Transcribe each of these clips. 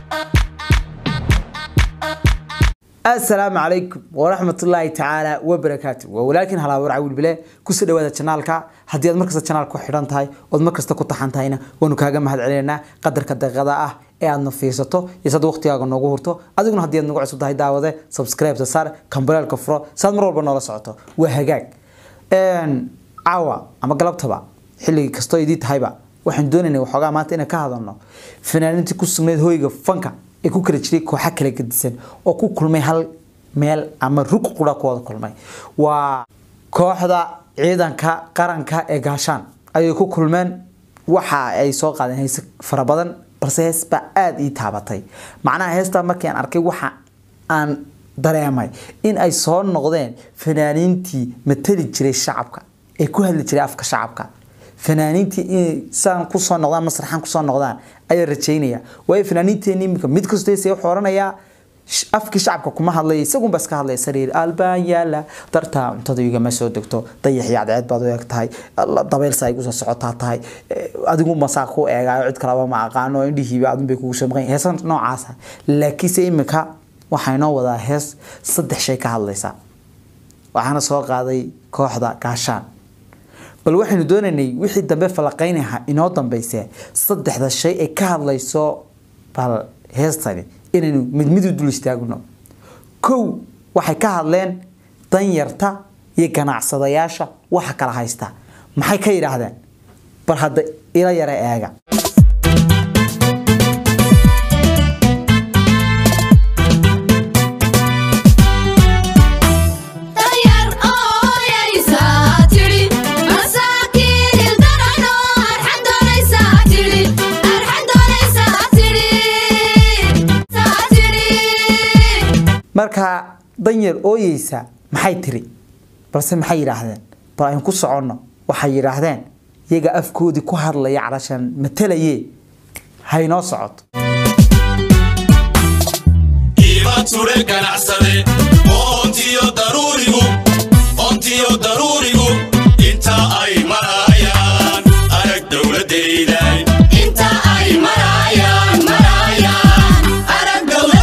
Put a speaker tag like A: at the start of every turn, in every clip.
A: asalaamu calaykum waraxmatullaahi tacaala wabarakaatu waa walaalkiin halaawar cawil bile kusoo dhawaada janaalka haddii aad markasta janaalka ku xidhan tahay ood markasta ku taxan tahayna waanu kaaga mahad celinaynaa qadarka daqiiqada ah ee aadna fiirsato iyo sad waqtigaaga noogu hurto adiguna haddii aad nagu cusub tahay daawade subscribe saar kambareelka furo saad mar walba noola socoto waa hagaag caawa ama galabtaba xilligii kastoo idii tahayba waxaan doonaynay waxoogaa maanta inaan ka hadalno fanaaniintii ku sugnayd hoyga fanka ee ku kala jiray kooxa kala gedisan oo ku kulmay hal meel ama rug qura ku wada kulmay waa kooxda ciidanka qaranka ee gaashaan ayay ku kulmeen waxa ay soo qaadeen heese fara badan balse hees baa aada ii taabatay macnaha heestaa markii aan arkay waxa aan dareemay in ay soo noqdeen fanaaniintii matali jiray shacabka ee ku hadli jiray afka shacabka fanaaniintii inay saan kusoo noqdaan masraxan kusoo noqdaan ayaa rajaynaya waayo fanaaniinteeni iminka mid kastoo heesaya wuxuu oranayaa afkii shacabka kuma hadlaya isagun baa iska hadlaya sariir albaan yaala dartaa cuntada igama soo degto dayax iyo cadceed baad u eg tahay dabeylsa ay kusoo socotaa tahay adigu masaa ku eegaayo cid kalaba ma aqaano indhihiiba adun bay kugu soo maqan heesan noocaasa laakiinse iminka waxaa inoo wadaa hees saddex shay ka hadlaysa waxaana soo qaaday kooxda gaashaan bal waxaynu doonaynay wixii dambe falaqaynaha inoo dambeyse saddexda shay ay ka hadlayso bal heestani inaynu mid mid u dul istaagno kow waxay ka hadleen danyarta iyo ganacsadayaasha waxa kala haysta maxay ka yidhaahdeen bal hadda ila yara eega markaa danyar ooyeysa maxay tiri balse maxay yidhaahdeen bal aynu ku soconno waxay yidhaahdeen iyaga afkoodii ku hadlaya calashan matalaye haynoo socoto
B: ture ganacsade ontiyo daruurigu ontiyo daruurigu inta ay marayaan arag dowladayday inta ay marayaan marayaan arag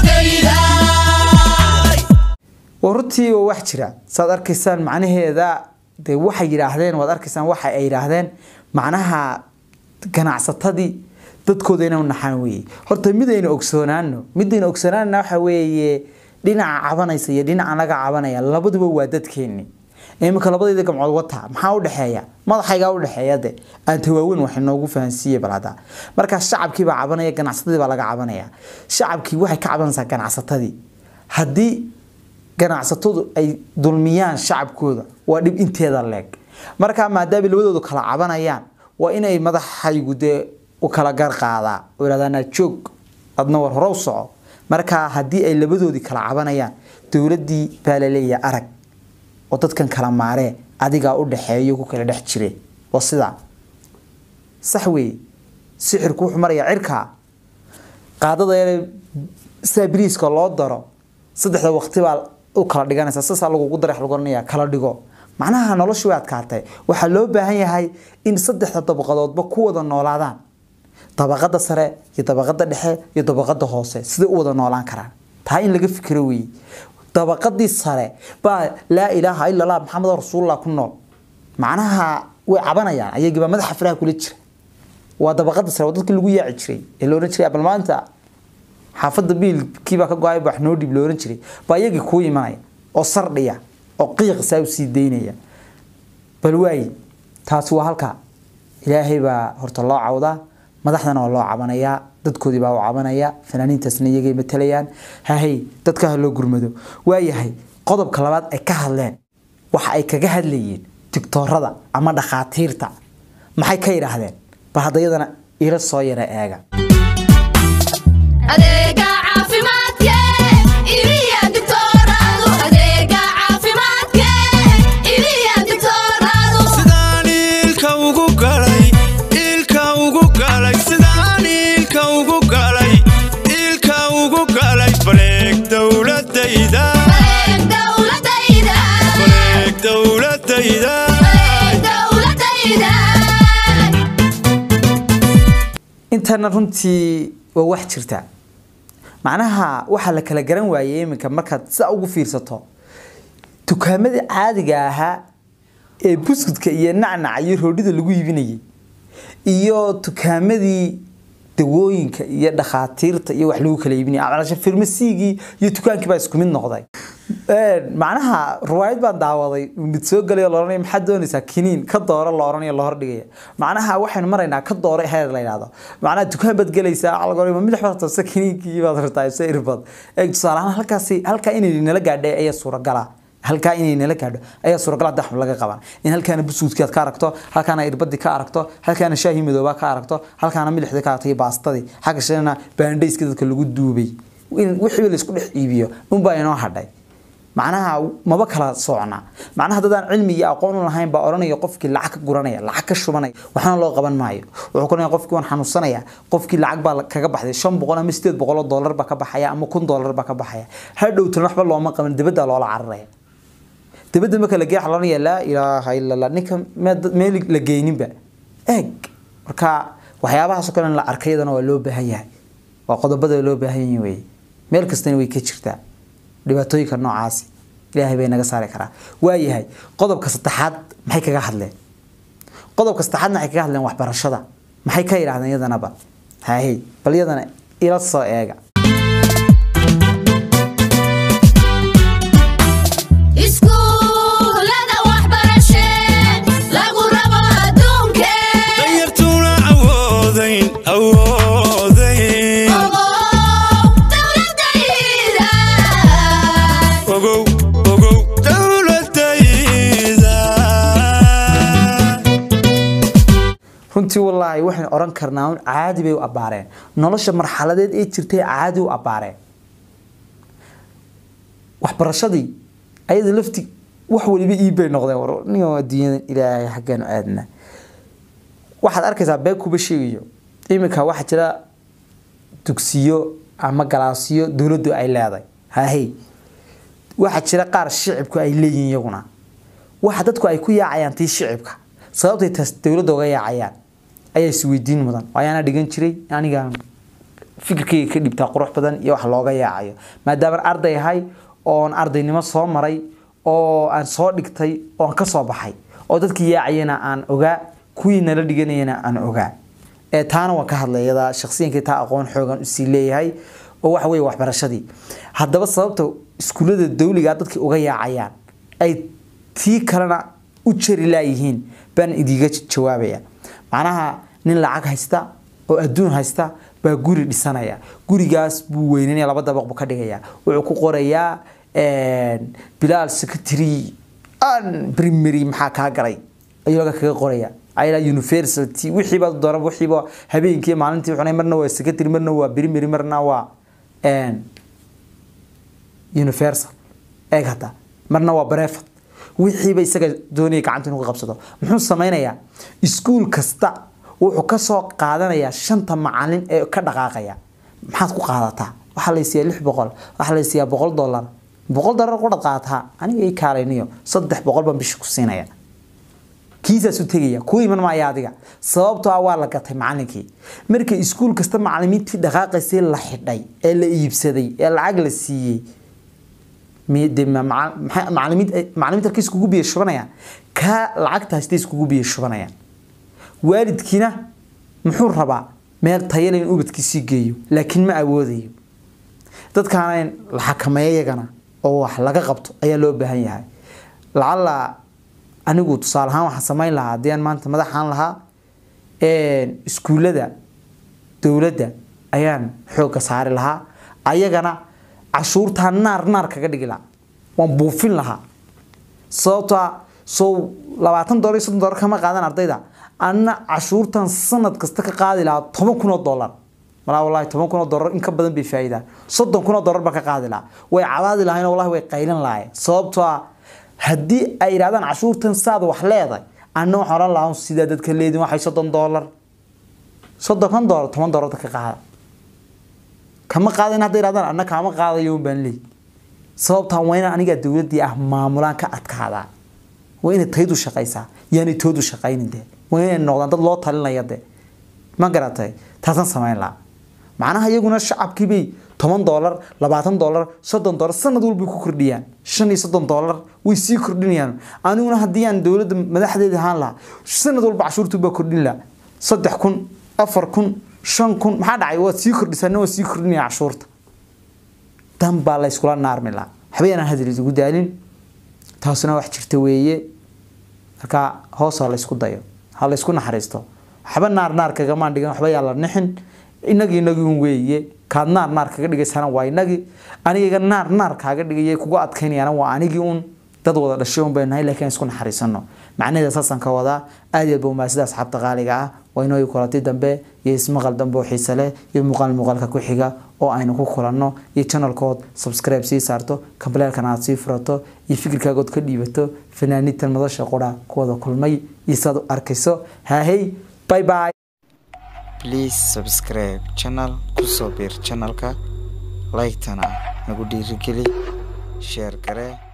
B: dowladayday
A: waa runtii waa wax jira saad arkaysaan macnaheeda dee waxay yidhaahdeen waad arkaysaan waxa ay yidhaahdeen macnaha ganacsatadii dadkooda inay naxaan weeye horta midayna ogsoonaano midayna ogsoonaanna waxa weeye dhinaca cabanaysa iyo dhinaca naga cabanaya labaduba waa dadkeeni iminka labadayda gamcood wata maxaa udhexeeya madaxaygaa udhexeeya de aan tawaaweyn wax inoogu fahansiiye bal hadda markaa shacabkii baa cabanaya ganacsatadii baa laga cabanaya shacabkii waxay ka cabanaysaa ganacsatadii haddii ganacsatadu ay dulmiyaan shacabkooda waa dhib inteeda leeg markaa maadaama labadoodu kala cabanayaan waa inay madaxaygu dee u kala gar qaadaa oo ihahdaanaa joog adna war hore u soco markaa haddii ay labadoodii kala cabanayaan dowladdii baa laleeyahay arag oo dadkan kala maaree adigaa u dhexeeyo ku kala dhex jire waa sidaa sax weeye sixirku wuxuu marayaa cirkaa qaadada yare sidaa biriiska loo daro saddexda waqti baa u kala dhiganaysa saasaa lagugu darex lagu oranaya kala dhigo macnaha noloshu way adkaatay waxaa loo baahan yahay in saddexda dabaqadoodba ku wada noolaadaan dabaqada sare iyo dabaqada dhexe iyo dabaqada hoose siday u wada noolaan karaan taa in laga fikiro weeye dabaqadii sare baa laa ilaaha ila allah maxamed rasuulullah ku nool macnaha way cabanayaan ayagiibaa madaxa faraha kula jira waa dabaqada sare waa dadkii lagu yaaci jiray ee la ohan jiray bal maanta xaafadda biilkiibaa ka go-ay wax noo dhib la ohan jiray baa iyagii kuu imanaya oo sardhiya oo qiiq saa u sii daynaya bal waaye taasi waa halka ilaahay baa horta loo cawdaa madaxdana waa loo cabanayaa dadkoodii baa u cabanaya fanaaniintaasna iyagay matalayaan hahey dadka ha loo gurmado waayahay qodobka labaad ay ka hadleen waxa ay kaga hadlayeen digtoorada ama dhakhaatiirta maxay ka yidhaahdeen bal hadda iyadana ila soo yara eega
C: adeega caafimaadke ibiya digtooradu adeega caafimaadke ibiya digtooradu
B: sidaan ilka ugu galay ilka ugu galay sidaan ilka ugu galay ilka ugu galay bareeg dowladayda
C: bareeg dowladayda
B: bareeg dowladayda
C: bareeg dowladayda
A: intana runtii waa wax jirta macnaha waxaa la kala garan waayey iminka markaad sidaa ugu fiirsato dukaamadii caadiga ahaa ee buskudka iyo nacnaca iyo roodhida lagu iibinayay iyo dukaamadii dawooyinka iyo dhakhaatiirta iyo wax lagu kala iibinaya amalasha farmasigii iyo dukaankii baa isku mid noqday macnaha riwaayad baan daawaday mid soo galay la oranaya maxaad doonaysaa kiniin ka dooro la oranayo la hordhigaya macnaha waxaynu maraynaa ka dooro heer la yidhahdo macnaha dukaan baad gelaysaa algoritma midix baad rabtaa kiniinkii baad rabtaa se irbad eeg tusaale ahaan halkaasi halkaa inay nala gaadhay ayaa suuragala halkaa inay nala gaadho ayaa suuragal hadda wax laga qaban in halkaana busuudkii aad ka aragto halkaana irbadii ka aragto halkaana shaahii madoobaa ka aragto halkaana milixdii ka aragto iyo baastadii xagga shana baandhayska dadka lagu duubay in wixii la isku dhex iibiyo unbaa inoo hadhay macnaha maba kala socna macnaha dadaan cilmi iyo aqoon u lahayn baa oranaya qofkii lacag ka guranaya lacag ka shubanaya waxna loo qaban maayo wuxuu ku leeyahay qofkii waan xanuunsanaya qofkii lacag baa kaga baxday shan boqol ama sideed boqol oo dollar baa ka baxaya ama kun dollar baa ka baxaya hadhowtan waxba looma qaban dibadda loola cararaya dibadda marka la geeya waxaa loonaya laa ilaaha ila allah ninka meel la geyninba eeg marka waxyaabahaasoo kale in la arkayadana waa loo baahan yahay waa qodobada loo baahan yahay weye meel kastana way ka jirtaa dhibaatooyinka noocaasi ilaahay bay naga saari karaa waayahay qodobka saddexaad maxay kaga hadleen qodobka saddexaadna waxay kaga hadleen waxbarashada maxay ka yidhahdeen iyadanaba haye bal iyadana ila soo eega
C: iskuulada waxbarashe lagu rabo adduunke
B: danyartuuna awoodayn awoodayn
C: ogow dowladayda
B: ogow ogow dowladayda
A: runtii wallaahi waxaynu oran karnaa un caadi bay u abbaareen nolosha marxaladeed ee jirtay caadi u abbaareen waxbarashadii ayada lafti wax waliba iibbay noqdeen war ningan adduunyadan ilaahay xaggeenu aadna waxaad arkaysaa beeg kuba sheegayo iminka waxaa jira dugsiyo ama galaasiyo dowladdu ay leedahay hahey waxaa jira qaar shicibku ay leeyihiin iyaguna waxa dadku ay ku yaacayaan tii shicibka sababtay taas dowladda uga yaacayaan ayaa isweydiin mudan ayaana dhigan jiray aniga fikirkayga ka dhibtaa qurux badan iyo wax looga yaacayo maadaama arday ahay oon ardaynimo soo maray oo aan soo dhigtay oon ka soo baxay oo dadkii yaacayana aan ogaa kuwii nala dhiganayana aan ogaa ee taana waan ka hadlay iyada shakhsiyankii taa aqoon xoogan usii leeyahay oo waxa weeye waxbarashadii haddaba sababta iskuullada dawliga dadkii uga yaacayaan ay tii kalena u jari laayihiin baan idiga jawaabaya macnaha nin lacag haysta oo adduun haysta baa guri dhisanaya gurigaas buu weynanaya laba dabaq buu ka dhigaya wuxuu ku qorayaa bilaal secretary an primary maxaa kaa galay ayuu laga kaga qoraya ayla university wixiiba doona wixiiba habeenkii maalintii wuxuu marna waa secretary marna waa primary marna waa universal eeg hata marna waa brevet wixiiba isaga doonaya gacanta inuu ka qabsado muxuu sameynayaa iskuul kasta wuxuu kasoo qaadanayaa shanta macalin ee ka dhaqaaqaya maxaad ku qaadataa waxaa la siiyaa lix boqol waxaa la siiyaa boqol dollar boqol dollar qudhad qaadataa aniga ii kaalayniyo saddex boqol baan bisha ku siinaya kiisaas u tegaya ku iman maaya adiga sababtoo ah waa la gatay macalinkii markay iskuul kasta macalimiintii dhaqaaqaysay la xidhay ee la iibsaday ee lacag la siiyey macalimiinta halkay iskugu biyo shubanayaan kaa lacagta haystay iskugu biyo shubanayaan waalidkiina muxuu rabaa meel tayale in ubadkiisii geeyo laakiin ma awoodayo dadkaana in la xakameeyo iyagana oo wax laga qabto ayaa loo baahan yahay lacala anigu tusaale ahaan waxaan samayn lahaa haddii aan maanta madaxaan lahaa iskuullada dowladda ayaan xoogga saari lahaa ayagana cashuurtaa naar naar kaga dhigi lahaa waan buufin lahaa sababtoa soo labaatan dolar iyo soddon dolar kama qaadan ardayda anna cashuurtan sanad kasta ka qaadi lahaa toban kun oo dollar malaa wallahi toban kun oo dollar in ka badan bay faa'iidaan soddon kun oo dollar baa ka qaadi lahaa way cabaadi lahayn wallahi way qaylan lahayn sababtoo ah haddii ay yidhahdaan cashuurtan saad wax leedahay anna waxaan odhan lahaa sidaa dadka leedin waxay soddon dollar soddon kan dollar toban dollar ka qaada kama qaadayn hadday yidhahdaan anna kaama qaadayo un baan leey sababtaa waa inaan anigaa dowladdii ah maamulaan ka adkaadaa waa inay taydu shaqaysaa yaanay toodu shaqaynin dee waa inay noqdaan dad loo talinaya dee ma garatay taasaan samayn lahaa macnaha iyaguna shacabkiibay toban doolar labaatan doolar soddon doolar sanad walbay ku kordhiyaan shan iyo soddon doolar way sii kordhinayaan aniguna haddii aan dowladda madaxdeeda ahaan lahaa sanad walba cashuurtu baa kordhin lahaa saddex kun afar kun shan kun maxaa dhacay waad sii kordhisana waa sii kordhinaya cashuurta dan baa la yskula naarmi lahaa waxba yanaan hadal isugu daalin taasuna wax jirta weeye marka hoos ha la ysku dayo ha la ysku naxariisto waxba naar naar kagamaan dhigan waxba yaa la nixin inagii inagii un weeye kaad naar naar kaga dhigaysana waa inagii aniga naar naar kaaga dhigaya kugu adkaynayana waa anigii un dad wada dhashay un baynu nahay laakiin isku naxariisano macnaheeda saasaan ka wadaa aad iyo aad baa umaasida asxaabta qaaliga ah waa inoo kulanti dambe iyo ismaqal dambe oo xiise leh iyo muuqaal muuqaalka ku xiga oo aynu ku kulanno iyo channelkood subscribe sii saarto kambaleelkana aad sii furato iyo fikirkaagood ka dhiibato fanaaniintan madasha qura kuwada kulmay iyo saad u arkayso haahey bye bye
D: please subscribe channel kusoo biir channelka like-tana nagu dhiirigeli share garee